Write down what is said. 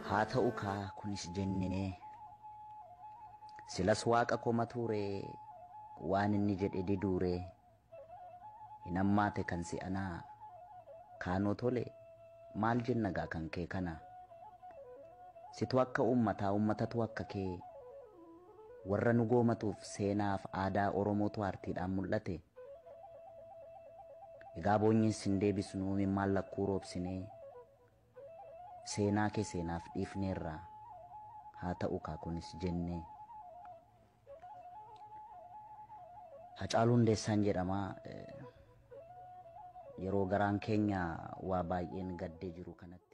haa ta'u kaa kunis jennee silas waaqa koma tuuree waan inni jedhe diduuree hin hammaate kan si'anaa kaanoo tole maal jenna gaa kan kee kana situ akka ummataa ummatatu akka kee warra nu goomatuuf seenaaf aadaa oromootu aartiidhaan mul'ate egaa boonyees hin deebisnu mimmaan lakkuu roobsinee seenaa kee seenaaf dhiifneerraa haa ta'u kaa kunis jennee Hacaaluu Hundeessaan jedhama yeroo garaan keenya waa baay'een gaddee jiru kanatti